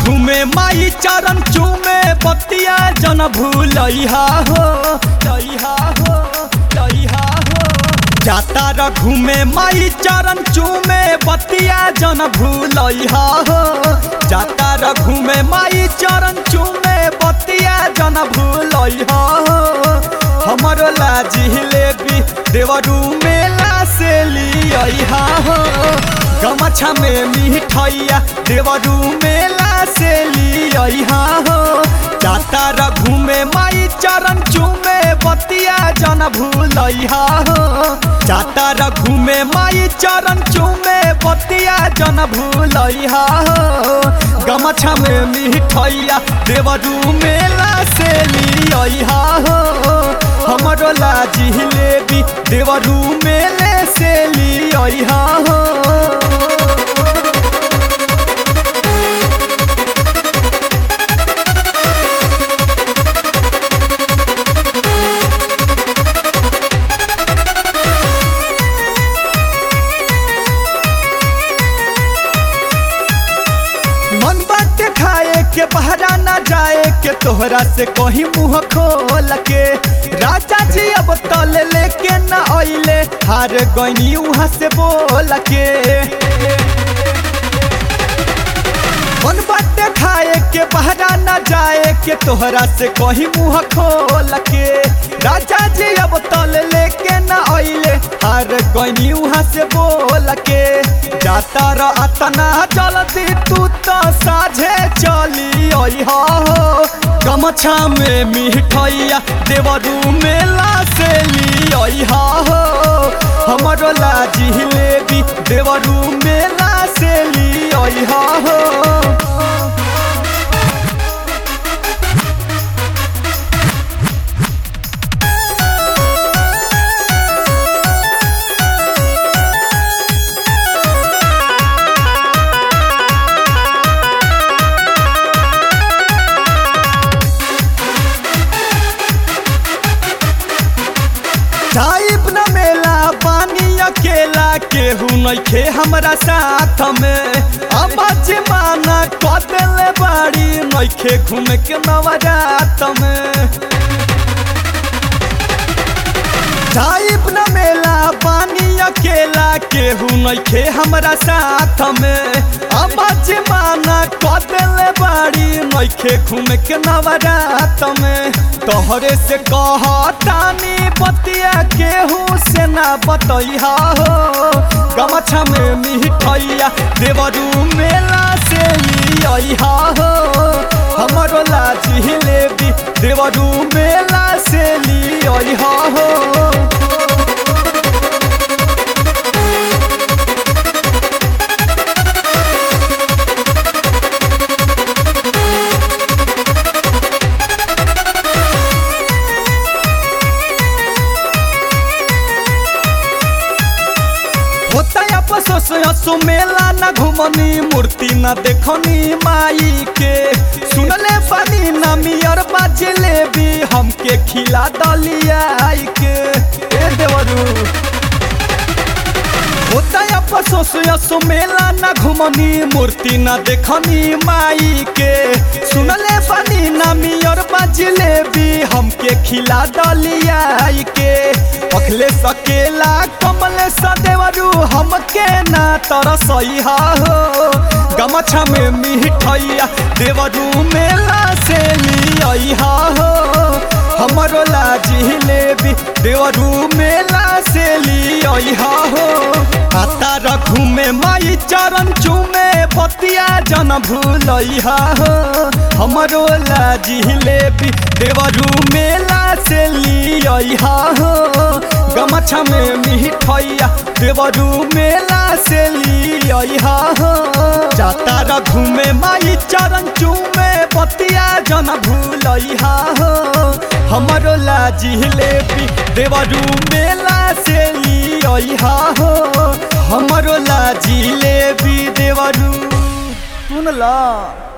घूमे माई चरण चूमे बतिया जन भूलैहा हो लैहा हो लैहा हो जाता र घूमे माई चरण चूमे बतिया जन भूलैहा हो जाता र घूमे माई चरण चूमे बतिया जन भूलैहा हो हमरो लाजी लेबी देवरू मेला से लिया हो गमछा में मिठैया देवरू मेला से लिया हो जाता र घूमे माई चरण चूमे बतिया जन भूलैहा हो जाता र घूमे माई चरण चूमे बतिया जन भूलैहा हो गमछा में मिठैया देवरू मेला से लिया हो हमरो लाजी लेबी देवरू मेले से लिया हो मन बाटे खाए के बहरा ना जाए के तोहरा से कहीं मुंह खोल के राजा जी अब तल लेके ना अइले हार गईनी वहां से बोल के मन बाटे खाए के बहरा ना जाए के तोहरा से कहीं मुंह खोल के राजा जी अब तल लेके ना अइले हार गईनी वहां से बोल के जाता र अतना जल्दी तू तो साझे चली हो गमछा में मिठैया देवरू मेला से लिया हो हमरो लाजी लेबी देवरू मेला से लिया हो जाइब न मेला पानी अकेला केहू नइखे हमरा साथ में अब जमाना कदले बाड़ी नइखे घूमे के नवरात में जाइब न मेला पानी अकेला केहू नइखे हमरा साथ में अब जमाना कदले बाड़ी नइखे घूमे के नवरात में तोहरे से कहतानी बतिया केहू से ना बतैहा हो गमछा में मिठैया देवरू मेला से लिया हो हमरो लाजी लेबी देवरू मेला से लिया हो होता अफसोस हसो मेला न घुमनी मूर्ति न देखनी माई के सुनले पानी न मियर बाजले भी हमके खिला दलिया आई के ए देवरू होता अफसोस हसो मेला न घुमनी मूर्ति न देखनी माई के सुनले पानी न मियर बाजले भी हमके खिला दलिया आई के अखले सकेला कमले सदेवरू हमके ना तरसैहा हो गमछा में मिठैया देवरू मेला से लिया हो हमरो लाजी लेबी देवरू मेला से लिया हो आता रखू में माई चरण चूमे बतिया जन भूलैहा हो हमरो लाजी लेबी देवरू मेला से लिया हो गमछा में मिठैया देवरू मेला से लिया हो जाता र घूमे माई चरण चूमे बतिया जन भूलैहा हो हमरो लाजी लेबी देवरू मेला से लिया हो हमरो लाजी लेबी देवरू सुनला